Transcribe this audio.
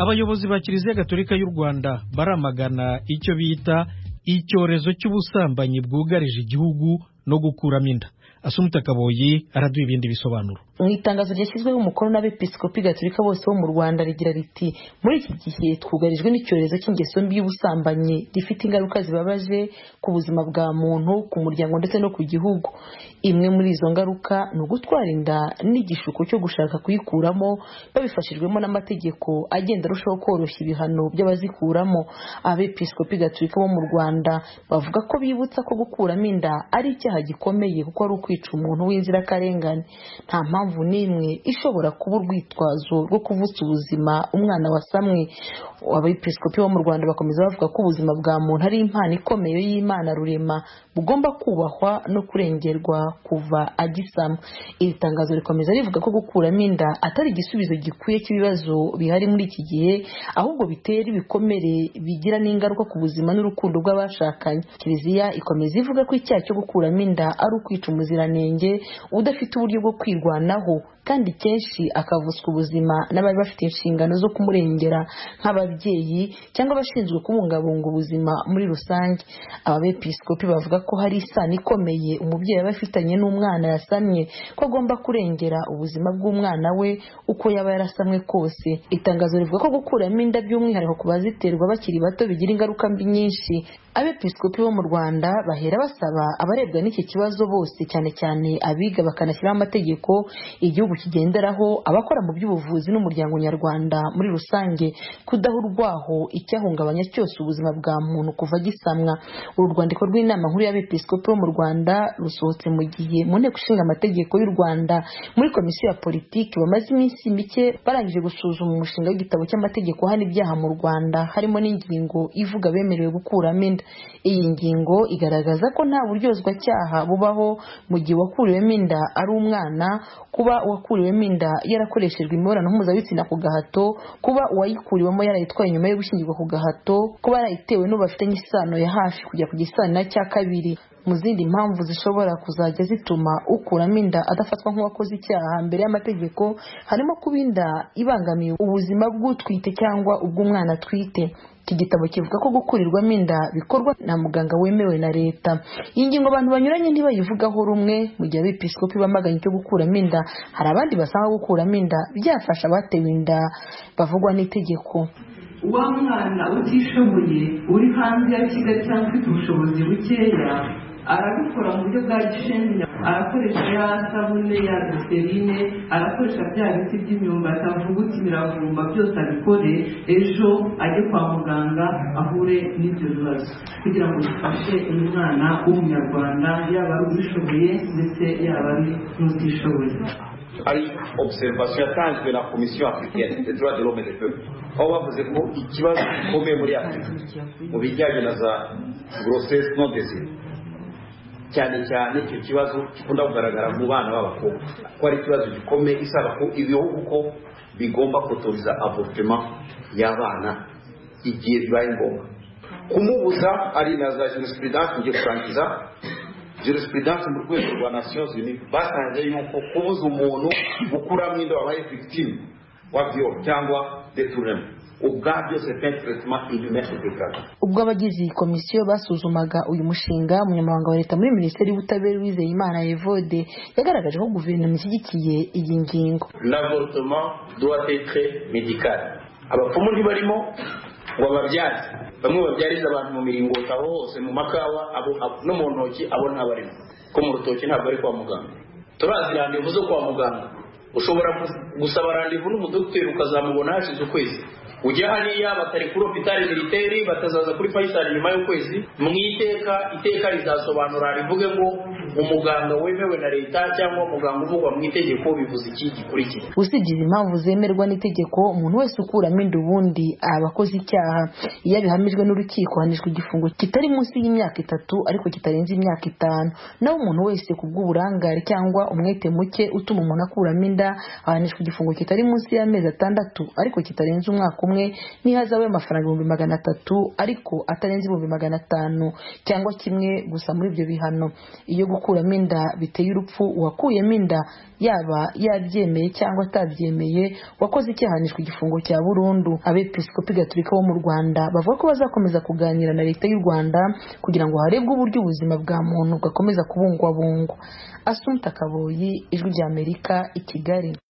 abayobozi ba kiliziya gatolika y'u rwanda baramagana icyo bita icyorezo cy'ubusambanyi bwugarije igihugu no gukuramo inda asumuta kaboyi araduha ibindi bisobanuro mu itangazo ryashyizweho umukono n'abepiskopi gatolika bose bo mu rwanda rigira riti muri iki gihe twugarijwe n'icyorezo cy'ingeso mbi y'ubusambanyi rifite ingaruka zibabaje ku buzima bwa muntu ku muryango ndetse no ku gihugu imwe muri izo ngaruka ni ugutwara inda n'igishuko cyo gushaka kuyikuramo babifashijwemo n'amategeko agenda arushaho koroshya ibihano by'abazikuramo abepiskopi gatolika bo mu rwanda bavuga ko bibutsa ko gukuramo inda ari icyaha gikomeye kuko ari ukwica umuntu w'inzirakarengane nta mpamvu mpamvu n'imwe ishobora kuba urwitwazo rwo kuvutsa ubuzima umwana wasamwe abepiskopi bo mu rwanda bakomeza bavuga ko ubuzima bwa muntu ari impano ikomeye y'imana rurema bugomba kubahwa no kurengerwa kuva agisama iri tangazo rikomeza rivuga ko gukuramo inda atari igisubizo gikwiye cy'ibibazo bihari muri iki gihe ahubwo bitera ibikomere bigira n'ingaruka ku buzima n'urukundo rw'abashakanye kiliziya ikomeza ivuga ko icyaha cyo gukuramo inda ari ukwica umuziranenge udafite uburyo bwo kwirwanaho kandi kenshi akavutswa ubuzima n'abari bafite inshingano zo kumurengera nk'ababyeyi cyangwa abashinzwe kubungabunga ubuzima muri rusange aba bepiskopi bavuga ko hari isano ikomeye umubyeyi aba afitanye n'umwana yasamye ko agomba kurengera ubuzima bw'umwana we uko yaba yarasamwe kose itangazo rivuga ko gukuramo inda by'umwihariko ku baziterwa bakiri bato bigira ingaruka mbi nyinshi abepiskopi bo mu rwanda bahera basaba abarebwa n'iki kibazo bose cyane cyane abiga bakanashyiraho amategeko igihugu kigenderaho abakora mu by'ubuvuzi n'umuryango nyarwanda muri rusange kudahurwaho icyahungabanya cyose ubuzima bwa muntu kuva gisamwa uru rwandiko rw'inama nkuru y'abepiskopi bo mu rwanda rusohotse mu gihe mu nteko ishinga amategeko y'u rwanda muri komisiyo ya politiki bamaze iminsi mike barangije gusuzuma umushinga w'igitabo cy'amategeko hano ibyaha mu rwanda harimo n'ingingo ivuga bemerewe gukuramo inda iyi ngingo igaragaza ko nta buryozwacyaha bubaho mu gihe wakuriwemo inda ari umwana kuba uwakuriwemo inda yarakoreshejwe imibonano mpuzabitsina ku gahato kuba uwayikuriwemo yarayitwaye nyuma yo gushyingirwa ku gahato kuba yarayitewe n'uwo bafitanye isano ya hafi kujya ku gisanira cya kabiri mu zindi mpamvu zishobora kuzajya zituma ukuramo inda adafatwa nk'uwakoze icyaha mbere y'amategeko harimo kuba inda ibangamiye ubuzima bw'utwite cyangwa ubw'umwana atwite iki gitabo kivuga ko gukurirwamo inda bikorwa na muganga wemewe na leta iyi ngingo abantu banyuranye ntibayivugaho rumwe mu gihe abepiskopi bamaganye icyo gukuramo inda hari abandi basanga gukuramo inda byafasha abatewe inda bavugwa n'itegeko wa mwana utishoboye uri hanze ya kigali cyangwa ufite ubushobozi bukeya arabikora mu buryo bwa gisheni arakoresha ya sabune ya giserine arakoresha bya biti by'imyumbati avugutse imiravumba byose abikore ejo ajye kwa muganga ahure n'ibyo bibazo kugira ngo bifashe umwana w'umunyarwanda yaba ari ubishoboye ndetse yaba ari n'utishoboye ari observation yatanzwe na komisiyo afurikani ejo hadi romene pe aho bavuze ko ikibazo gikomeye muri afurika mu bijyanye na za gorosesi no desire cyane cyane icyo kibazo gikunda kugaragara mu bana b'abakobwa ko ari ikibazo gikomeye isaba ko ibihugu ko bigomba kotoriza avorutema y'abana igihe bibaye ngombwa kumubuza ari na za jenosipuridanse ngiye kurangiza jenosipuridanse mu rwego rwa nasiyonzi yunite basanze yuko kubuza umuntu gukuramo inda wabaye victime wa viyo cyangwa deturema ubwabyo ubwo abagize iyi komisiyo basuzumaga uyu mushinga umunyamabanga wa leta muri minisiteri y'ubutabera wizeye imana evode yagaragaje ko guverinoma ishyigikiye iyi ngingo lavorutoma duwatetre medikari abapfumu ntibarimo ngo babyaze bamwe babyariza abantu mu miringoti aho hose mu makawa no mu ntoki abo ntabarimo ko mu rutoki ntabwo ari kwa muganga turazi randevu zo kwa muganga ushobora gusaba randevu n'umudogiteri ukazamubona hashize ukwezi ujya hariya batari kuri hopitali militeri batazaza kuri fayisali nyuma y'ukwezi mu iteka iteka rizasobanura rivuge ngo umuganga wemewe na leta cyangwa umuganga uvugwa mu itegeko bivuze iki gikurikira usibye izi mpamvu zemerwa n'itegeko umuntu wese ukuramo inda ubundi aba akoze icyaha iyo abihamijwe n'urukiko ahanishwa igifungo kitari munsi y'imyaka itatu ariko kitarenze imyaka itanu naho umuntu wese ku bw'uburangare cyangwa umwete muke utuma umuntu akuramo inda ahanishwa igifungo kitari munsi y'amezi atandatu ariko kitarenze umwaka umwe hamwe n'ihazabu y'amafaranga ibihumbi magana atatu ariko atarenze ibihumbi magana atanu cyangwa kimwe gusa muri ibyo bihano iyo gukuramo inda biteye urupfu uwakuyemo inda yaba yabyemeye cyangwa atabyemeye wakoze icyahanishwa igifungo cya burundu abepiskopi gatolika bo mu rwanda bavuga ko bazakomeza kuganira na leta y'u rwanda kugira ngo harebwe uburyo ubuzima bwa muntu bwakomeza kubungwabungwa asunta kaboyi ijwi ry'amerika i kigali